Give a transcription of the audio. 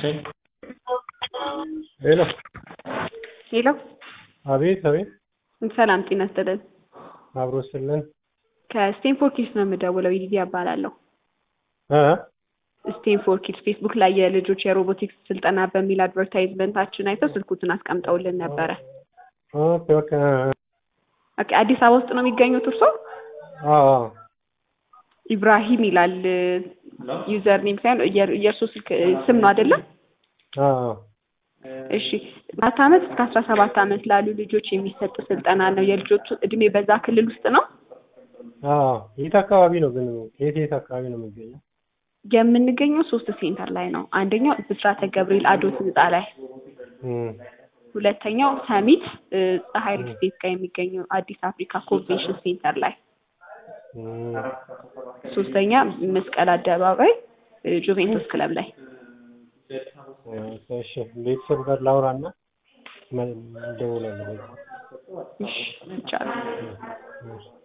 ሄሎ ሄሎ አቤት አቤት ሰላም ጤና ይስጥልን። አብሮ ስልን ከስቴንፎርድ ኪድስ ነው የምደውለው። ይዲዲ እባላለሁ። እ ስቴንፎርድ ኪድስ ፌስቡክ ላይ የልጆች የሮቦቲክስ ስልጠና በሚል አድቨርታይዝመንታችን አይተው ስልኩትን አስቀምጠውልን ነበረ። ኦኬ ኦኬ እ እ ኦኬ አዲስ አበባ ውስጥ ነው የሚገኙት እርሶ? አዎ አዎ ኢብራሂም ይላል ዩዘር ኔም ሳይሆን የር- የእርሶ ስልክ ስም ነው አይደለም? አዎ እሺ አራት ዓመት እስከ አስራ ሰባት ዓመት ላሉ ልጆች የሚሰጥ ስልጠና ነው። የልጆቹ እድሜ በዛ ክልል ውስጥ ነው አዎ የት አካባቢ ነው ግን የት የት አካባቢ ነው የሚገኘው? የምንገኘው ሶስት ሴንተር ላይ ነው። አንደኛው ብስራተ ገብርኤል አዶት ህንፃ ላይ፣ እም ሁለተኛው ሰሚት እ፣ ፀሐይ ሪል ስቴት ጋር የሚገኘው አዲስ አፍሪካ ኮንቬንሽን ሴንተር ላይ፣ እም ሶስተኛ መስቀል አደባባይ እ፣ ጁቬንቱስ ክለብ ላይ። እሺ ቤተሰብ ጋር ላውራና እደውላለሁ። እሺ ይቻላል። እሺ